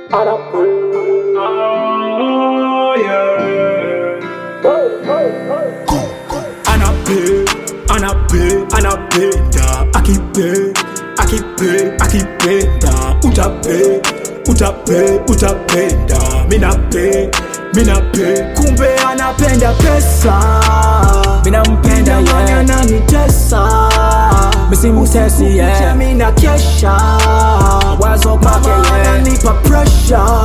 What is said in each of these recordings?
Oh, yeah. Anape, anape, anapenda akipe, akipe, akipenda utape, utape, utapenda minape, minape kumbe anapenda pesa Minampenda, Jamani yeah. ananitesa Misimutesi, yeah. mina kesha Wazo kwake, Mama yeah. ananipa pressure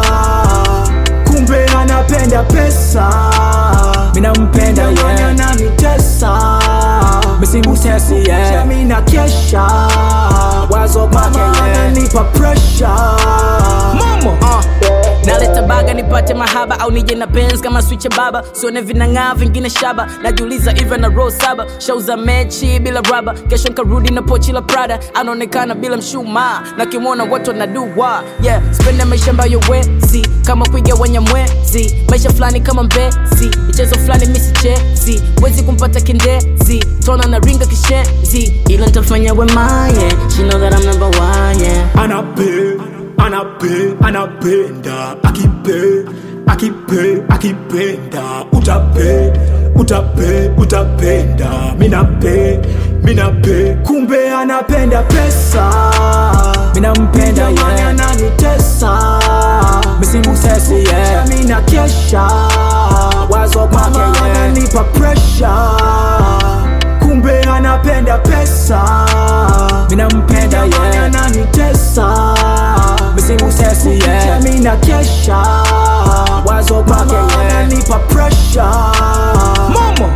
kumbe anapenda pesa Minampenda, Jamani yeah. ananitesa Misimutesi, yeah. mina kesha Wazo kwake, Mama yeah. ananipa pressure Momo uh. naleta baga nipate mahaba au nije na Benz kama switch ya baba sione vinang'aa vingine shaba najiuliza even na row saba shauza mechi bila raba kesho nkarudi na pochi la prada anaonekana bila mshumaa na kimwona watu wanadua yeah spende maisha ambayo wezi kama kuigawanya mwezi maisha fulani kama mbezi michezo fulani misichezi wezi kumpata kindezi tona na ringa kishenzi ila ntafanya wemaye she know that I'm number one yeah anape anape anapenda akipe akipe akipenda utape utape utapenda minape minape kumbe anapenda pesa Minampenda, Jamani yeah. ananitesa Misimutesi, yeah. mina kesha Wazo kwake, Mama yeah. ananipa pressure kumbe anapenda pesa Minampenda, Jamani yeah. ananitesa Misimutesi, yeah. mina kesha Wazo kwake, Mama yeah. ananipa pressure Momo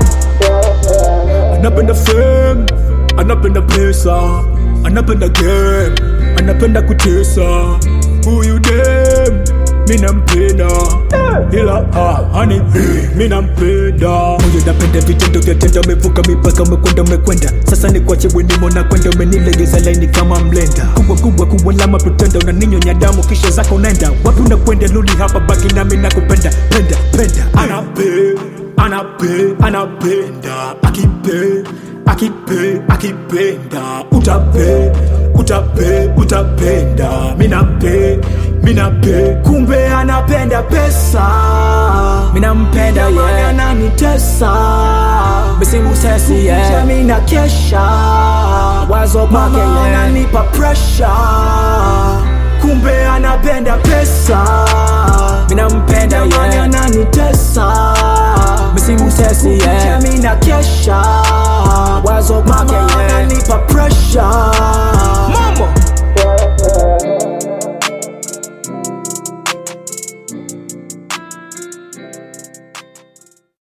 anapenda fame anapenda pesa anapenda game anapenda kutesa huyu dem minampenda ila ah, hani eh, minampenda moyo napenda vitendo vya tendo umevuka mipaka umekwenda umekwenda sasa ni kwache wenimo na kwenda umenilegeza laini kama mlenda kubwa kubwa kubwa lama pretenda unaninyonya damu kisha zako unaenda wapi unakwenda luli hapa baki nami nakupenda penda penda anape anape anapenda akipe akipe akipenda utape utape utapenda minape minape kumbe anapenda pesa Minampenda, Jamani yeah. ananitesa Misimutesi, yeah. mina kesha Wazo kwake, Mama yeah. ananipa pressure kumbe anapenda pesa Minampenda, Jamani yeah. ananitesa Misimutesi, yeah. mina kesha Wazo kwake, Mama yeah. ananipa